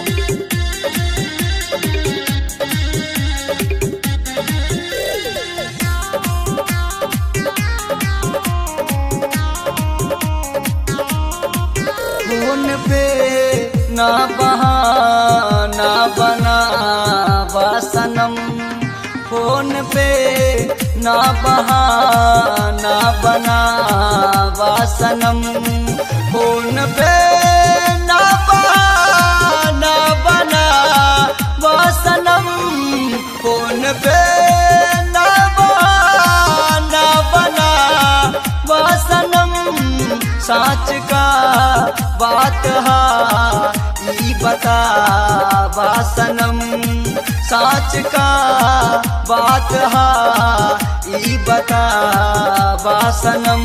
phone पे ना बहाना बना सनम फोन पे ना बहाना बना सनम फोन पे ना बहाना बना सनम फोन पे ना बहाना बना सनम साच का बात हा ई बता सनम साच का बात हा ई बता सनम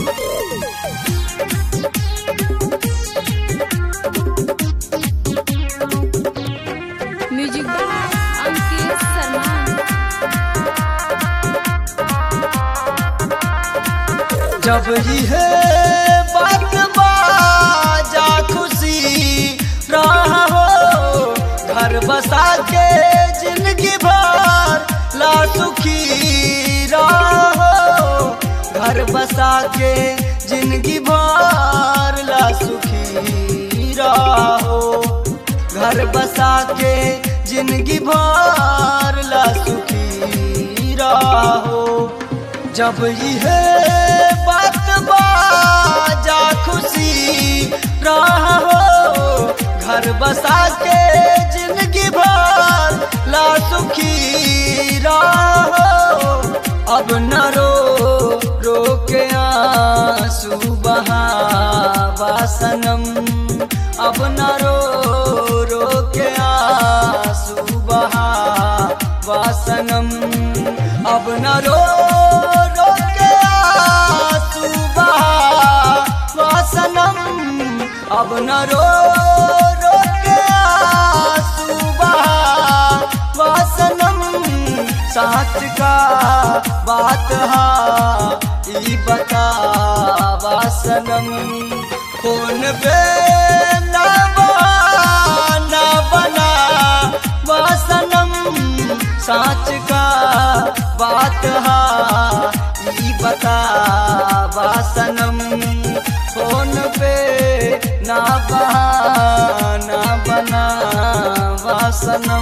म्यूजिक बाय अंकित शर्मा जब ही है बात बाजा खुशी रहा हो घर बसा के जिंदगी भर ला सुखी रहा हो घर बसा के जिंदगी भर ला सुखी रहा हो घर बसा के जिंदगी भर ला सुखी रहो जब यह बात बाजा खुशी रहो घर बसा के जिंदगी भर ला सुखी रहो अब न रो रो के आंसू बहा सनम अब न रो रो के आंसू बहा सनम अब न रो रो के आंसू बहा सनम अब न रो रो के आंसू बहा सनम साथ का बात हा ई बता सनम फोन पे ना बहाना बना सनम साच का बात हा ई बता सनम फोन पे ना बहाना बना सनम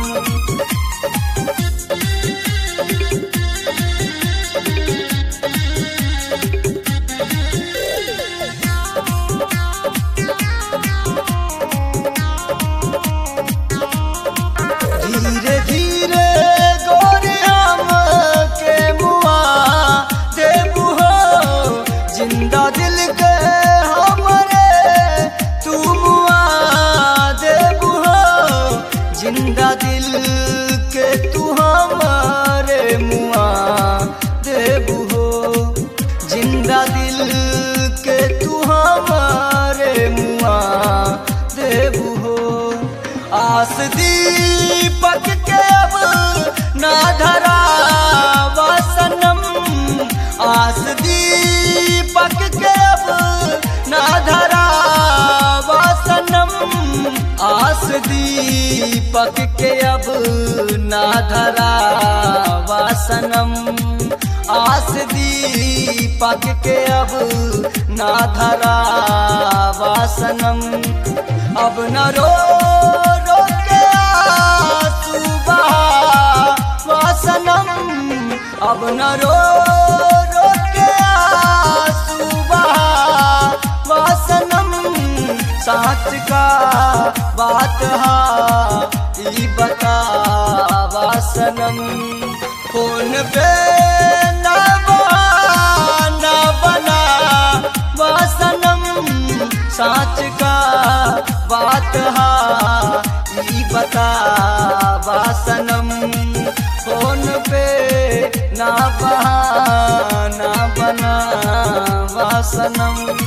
धीरे धीरे गोरे हम के मुआ देबू हो जिंदा दिल के हमरे तू मुआ देबू हो जिंदा दिल के तू हमरे मुआ देबू हो जिंदा दिल के तू हमरे मुआ देबू हो आस दीपक के अब ना धरा सनम आस दीपक के अब ना धरा सनम आस दीपक के अब ना धरा सनम आस दीपक के अब ना धरा सनम अब न रो रो के आंसू बहा सनम अब न रो रो के आंसू बहा सनम साथ का बात हा ई बता सनम फोन पे ना बहाना बना सनम साच का बात हा ई बता सनम फोन पे ना बहाना बना सनम